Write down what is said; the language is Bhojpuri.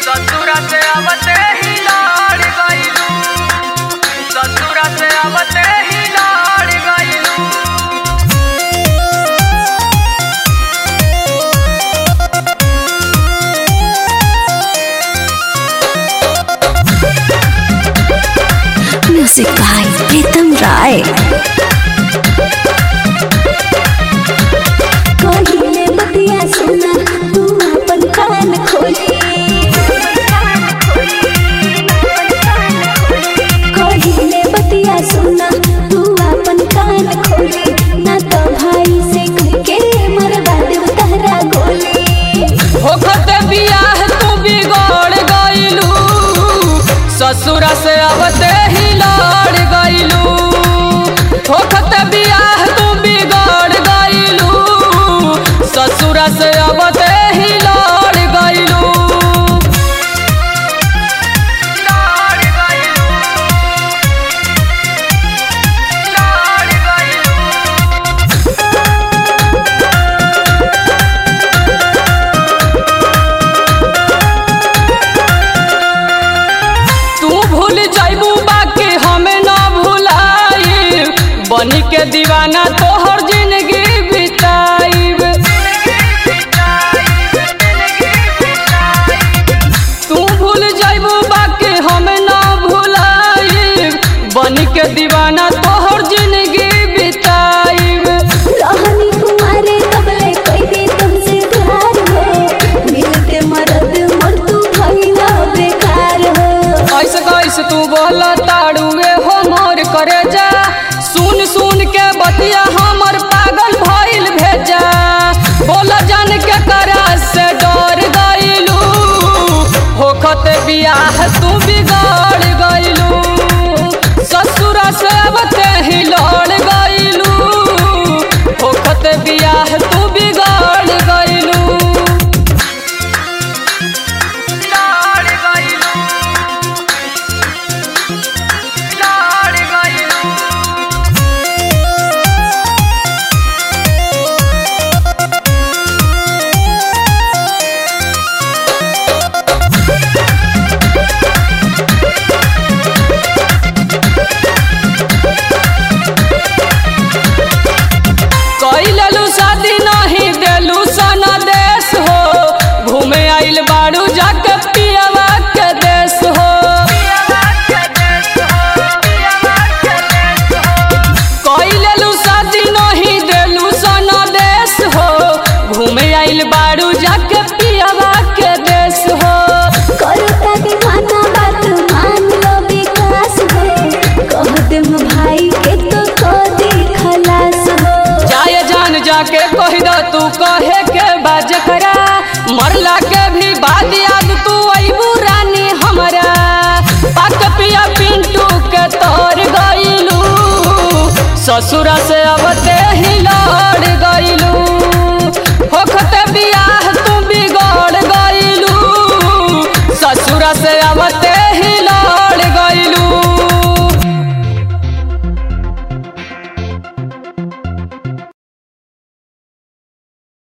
ससुरा से आवते ही लड़ गइलू ससुरा से आवते ही लड़ गइलू म्यूजिक बाय प्रीतम राय कहिले बतिया सुना तू अपन कान खोली कहिले बतिया सुना तू अपन कान खोली ना तो भाई से कह के मरवा देव तहरा गोली होखत बियाह तू बिगड़ गइलू ससुरा से आवते ही लड़ गइलू होखत बियाह तू बिगड़ गइलू ससुरा से आवते ही लड़ गइलू लड़ गइलू लड़ गइलू तू भूल जाइबू बाकी हमें ना भुलाई बनी के दीवाना तोहर जिंदगी बिताइब तू भूल जाइबू बाकी हमें ना भुलाई बनी के दीवाना तोहर जिंदगी बिताइब रहनी कुमारे कबले कोई दे तुमसे प्यार हो मिलते मरद मोर तू भइला बेकार हो ऐसे कैसे तू बोल ताड़ुए हो मोर करे जा सुन सुन के बतिया हमर पागल भइल भेजा बोल जान के करा से डर गइलू होखत बियाह तू बिगड़ गइलू ससुरा से अबते ही लड़ गइलू होखत बियाह तू बिगड़ गइलू लड़ गइलू लड़ गइलू कैलू शादी नहीं देलू सना देश हो घूमे आइल बाड़ू जाके पियावा के देश हो कैलू शादी नहीं देलू सना देश हो घूमे आइल बाड़ू जाके पियावा के देश हो करता दीवाना बात मान लो विकास हो कह दे भाई के तो को दे खलास हो जाए जान जाके कह दो तू कहे के बाज करा मरला के भी बाद याद तू अबू रानी हमरा पाक पिया पिंटू के तोर गइलू ससुरा से अबते ही लड़ गइलू होखते बियाह तू बिगड़ गइलू ससुरा से अबते ही लड़ गइलू